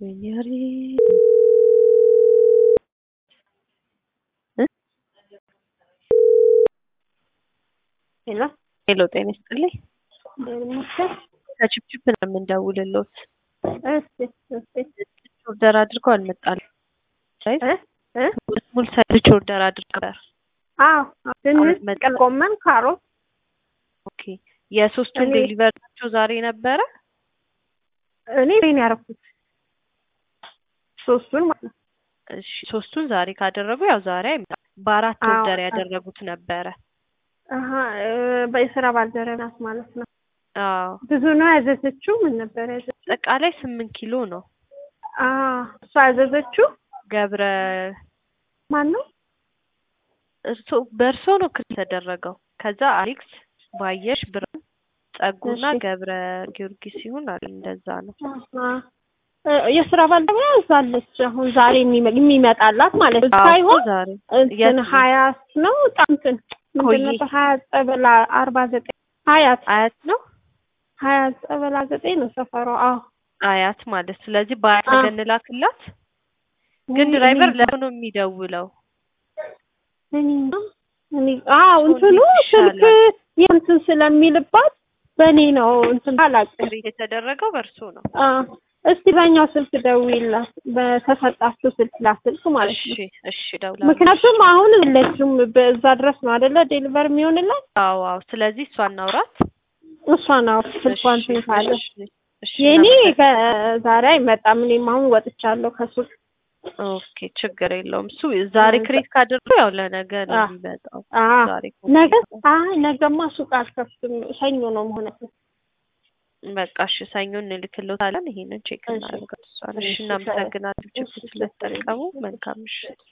ወይኔ ሄሎ ሄሎ፣ ጤና ይስጥልኝ። ይመስገን። ከችፕችፕ ነው የምንደውልሎት። እሺ እሺ ኦርደር አድርገው አልመጣልም። እ እ ሙሉ ሳይዝ ኦርደር አድርገው ነበር። አዎ ድንች፣ መጣ- ጥቅል ጎመን፣ ካሮት ኦኬ የሶስቱን እኔ- ዴሊቨሪቸው ዛሬ ነበረ። እኔ ቤን ያደረኩት ሶስቱን ማለት ነው። እሺ ሶስቱን ዛሬ ካደረጉ ያው ዛሬ አይመጣም። በአራት አዎ፣ ኦርደር አዎ። ያደረጉት ነበረ። አሀ እ፣ በስራ ባልደረባ ናት ማለት ነው። አዎ ብዙ ነው ያዘዘችው። ምን ነበር ያዘዘችው? አጠቃላይ ስምንት ኪሎ ነው። አ እሷ ያዘዘችው ገብረ ማን ነው? እርሶ በእርሶ ነው ክስ የተደረገው። ከዛ አሌክስ ባየሽ ብርሃን ጸጉና እሺ። ገብረ ጊዮርጊስ ሲሆን አለ እንደዛ ነው። አሀ እ፣ የስራ ባልደረባ ያዛለች። አሁን ዛሬ የሚመ- የሚመጣላት ማለት ነው አዎ፣ ሳይሆን ዛሬ እንትን የት ነው? ሀያት ነው ጣምትን ምንድን ኮዬ። ነበር ሀያት ጸበላ አርባ ዘጠኝ ሀያት አያት ነው ሀያት ጸበላ ዘጠኝ ነው ሰፈሯ። አዎ አያት ማለት ስለዚህ በአያት አዎ። ነገ እንላክላት። ግን እኔ- ድራይቨር እኔ- ለምን ነው የሚደውለው? እኔ እኔ አዎ እንትኑ እንዴት ስልክ ይሻላል? የእንትን ስለሚልባት በእኔ ነው እንትን አላውቅም። ክሬት የተደረገው በእርሶ ነው። አ እስቲ በእኛው ስልክ ደውይላት በተሰጣችሁ ስልክ ላስልክ ማለት እሺ ነው። እሺ፣ እደውላለሁ። ምክንያቱም አሁን የለችም በዛ ድረስ ነው አይደለ ዴሊቨር የሚሆንላት አዎ አዎ። ስለዚህ እሷ እናውራት። እሷ ነው ስልኳን እሺ፣ እንትን ካለ እሺ፣ እሺ፣ የኔ እናመሰግናለን። ከዛሬ አይመጣም። እኔም አሁን ወጥቻለሁ ከሱቅ። ኦኬ ችግር የለውም። እሱ ዛሬ ክሬት ካደረጉ ያው ለነገ ነው አ- የሚመጣው። አ ዛሬ ነገ አይ ነገማ ሱቅ አልከፍትም። ሰኞ ነው መሆን ያለበት። በቃ እሺ፣ ሰኞ እንልክልዎታለን። ይሄንን ቼክ እሺ። እናደርጋለን። እሷን እሺ፣ እሺ፣ እናመሰግናለን። ችግር እሺ፣ ስለተጠቀሙ መልካም ምሽት።